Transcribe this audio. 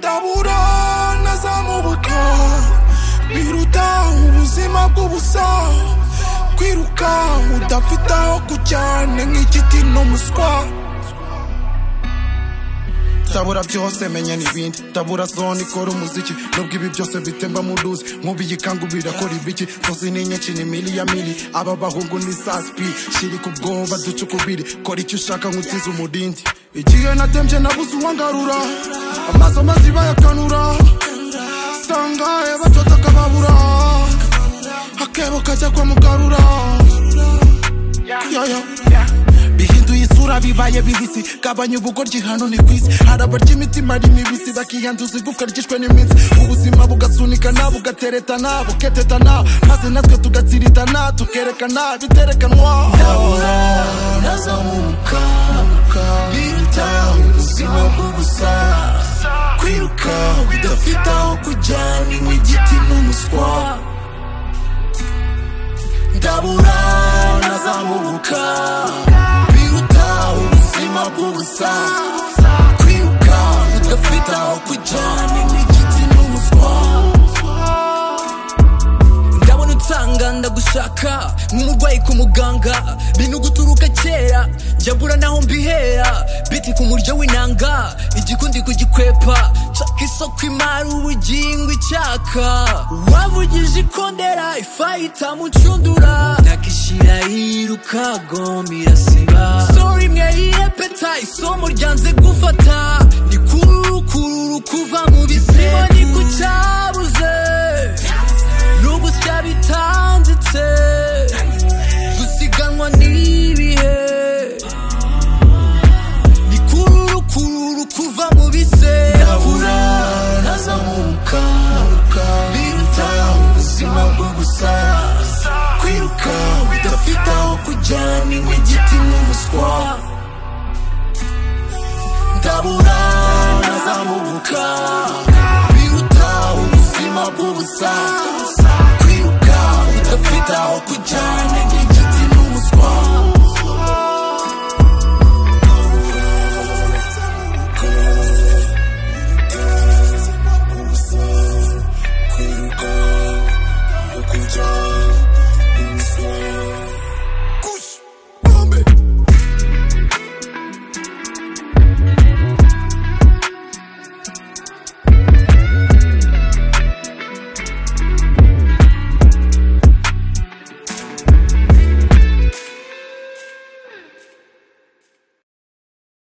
ndaburana za mubuka biruta ubuzima bw'ubusa kwiruka udafite aho kujyane nk'igiti n'umuswa ndabura byose menya n'ibindi ndabura zone ikora umuziki nubwo ibi byose bitemba mu ruzi nkubu iyi kangu birakora ibiki tuzi ni nyinshi ni mili ya mili aba bahungu ni saspi shiri ku bwoba duce ukubiri kora icyo ushaka nkutize umurindi igihe natembye nabuze uwangarura amaso mazi bayakanura sangahe bacota akababura akebo kajya kwa mugarura yaya bihinduye isura bibaye bibisi gabanya ubugoryi hano ni kwisi hari abarya imitima ari mibisi bakiyanduza igufwa ryishwe n'iminsi ubuzima bugasunikana bugateretana buketetana maze natwe tugatsiritana tukerekana biterekanwa ndazamuka biruta ubuzima bw'ubusa kwiruka udafite aho kujya ni nk'igiti n'umuswa ndabura nazamuka biruta ubuzima bw'ubusa kwiruka udafite aho kujya ni nk'igiti n'umuswa ndabona utanga ndagushaka nk'umurwayi ku muganga bintu guturuka kera jya mbura naho mbihera biti ku muryo w'inanga igikundi kugikwepa nshaka isoko imari ubugingo icyaka wavugije ikondera ifayita mucundura nakishyira irukagomba irasiba sori mwe yiyepeta isomo ryanze gufata ni kururu kururu kuva mu bisimo ni ku cyabuze nubwo byabitanditse gusiganwa n'ibihe ni kururu kururu kuva mu ndabura bisebura nazamuka biruta ubuzima bw'ubusa kwiruka udafite aho kujya ni nk'igiti n'umuswa ndabura nazamuka